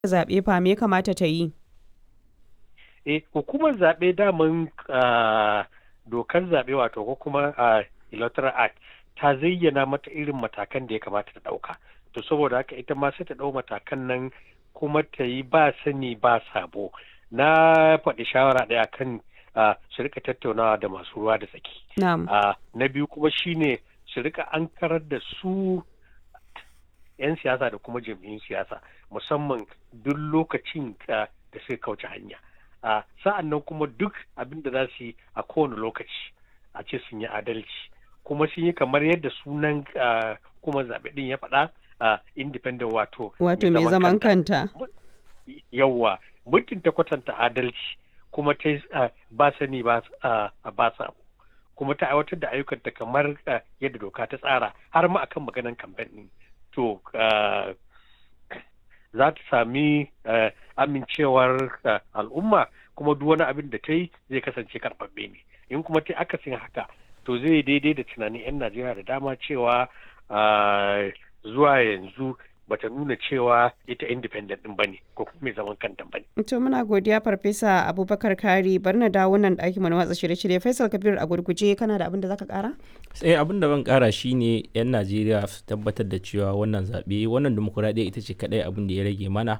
zaɓe fa me ya kamata ta yi? Eh, hukumar zaɓe daman ah, dokar zaɓe wato ko kuma ah, electoral act ta zayyana mata irin matakan da ya kamata ta ɗauka. To saboda haka ita ma sai ta ɗau matakan nan kuma ta yi ba sani ba sabo. Na faɗi shawara ɗaya kan ah, su rika tattaunawa da masu ruwa da tsaki. Na'am. Ah, na biyu kuma shine su rika ankarar da su 'yan siyasa da kuma jam'iyyun siyasa musamman duk lokacin ah, da suka kauce hanya. Ah, sa'an nan kuma duk abin da za su yi a kowane lokaci a ce sun yi adalci kuma sun yi kamar yadda sunan ah, kuma zaɓe ɗin ya faɗa ah, independent wato Wato mai zaman kanta. yawwa muddin ta kwatanta adalci kuma ta yi, ah, ba sani ba ah, ba sabo kuma ta aiwatar da ayyukanta kamar ah, yadda doka ta tsara har ma akan maganan kamfen ɗin to ah, za ta sami ah, amincewar ah, al'umma kuma duk wani abin da ta yi zai kasance karɓaɓɓe ne in kuma ta akasin haka to zai daidai da tunanin 'yan najeriya da dama cewa ah, zuwa yanzu bata nuna cewa ita independent din bane ko kuma mai zaman kanta bane To muna godiya Farfesa Abubakar Kari bari na dawo nan ɗakin mu na watsa shirye-shirye Faisal Kabir a gurguje kana da abin da zaka ƙara? sai abin da ban kara shine yan najeriya su tabbatar da cewa wannan zaɓe wannan demokuraɗiyya ita ce kaɗai abin da ya rage mana